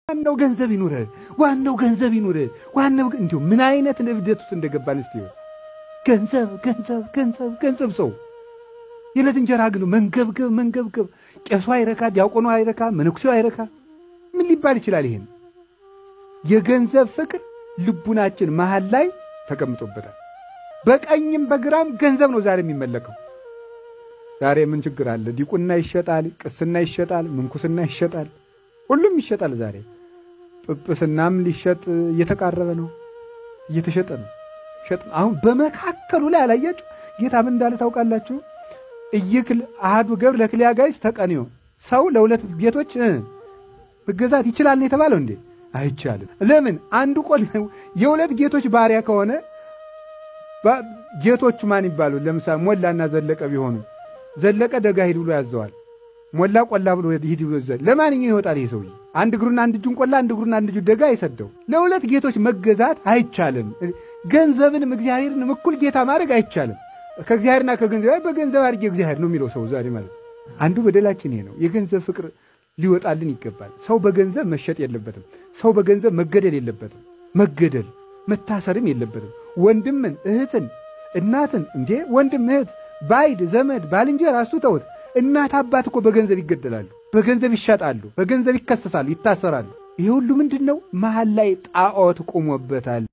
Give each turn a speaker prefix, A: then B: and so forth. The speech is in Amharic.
A: ዋናው ገንዘብ ይኑርህ፣ ዋናው ገንዘብ ይኑርህ። ዋናው እንዲሁ ምን አይነት እብደት ውስጥ እንደገባን እስቲ ገንዘብ ገንዘብ ገንዘብ ገንዘብ ሰው የዕለት እንጀራ ግን መንገብገብ መንገብገብ። ቄሱ አይረካ፣ ዲያቆኑ አይረካ፣ መነኩሴው አይረካ። ምን ሊባል ይችላል? ይሄን የገንዘብ ፍቅር ልቡናችን መሃል ላይ ተቀምጦበታል። በቀኝም በግራም ገንዘብ ነው ዛሬ የሚመለከው። ዛሬ ምን ችግር አለ? ዲቁና ይሸጣል፣ ቅስና ይሸጣል፣ ምንኩስና ይሸጣል፣ ሁሉም ይሸጣል። ዛሬ ጵጵስናም ሊሸጥ እየተቃረበ ነው፣ እየተሸጠ ነው። ሸጥ አሁን በመካከሉ ላይ አላያችሁ ጌታ ምን እንዳለ ታውቃላችሁ? እይክል አሃዱ ገብር ለክልያ ጋይስ ተቀንዮ ሰው ለሁለት ጌቶች መገዛት ይችላል ነው የተባለው እንዴ? አይቻልም። ለምን? አንዱ ቆል የሁለት ጌቶች ባሪያ ከሆነ ጌቶቹ ማን ይባሉ? ለምሳሌ ሞላና ዘለቀ ቢሆኑ ዘለቀ ደጋ ሂድ ብሎ ያዘዋል። ሞላ ቆላ ብሎ ሂድ ብሎ ያዘዋል። ለማንኛው ይወጣል ይሄ ሰውዬ? አንድ እግሩና አንድ እጁን ቆላ፣ አንድ እግሩና አንድ እጁን ደጋ አይሰደው። ለሁለት ጌቶች መገዛት አይቻልም። ገንዘብንም እግዚአብሔርንም እኩል ጌታ ማድረግ አይቻልም። ከእግዚአብሔርና ከገንዘብ በገንዘብ አድርጌ እግዚአብሔር ነው የሚለው ሰው ዛሬ ማለት አንዱ በደላችን ይሄ ነው። የገንዘብ ፍቅር ሊወጣልን ይገባል። ሰው በገንዘብ መሸጥ የለበትም። ሰው በገንዘብ መገደል የለበትም። መገደል መታሰርም የለበትም። ወንድምን፣ እህትን፣ እናትን እንዴ ወንድም፣ እህት፣ ባይድ፣ ዘመድ፣ ባልንጀራ እሱ ተውት። እናት አባት እኮ በገንዘብ ይገደላሉ፣ በገንዘብ ይሸጣሉ፣ በገንዘብ ይከሰሳሉ፣ ይታሰራሉ። ይሄ ሁሉ ምንድን ነው? መሀል ላይ ጣዖት ቆሞበታል።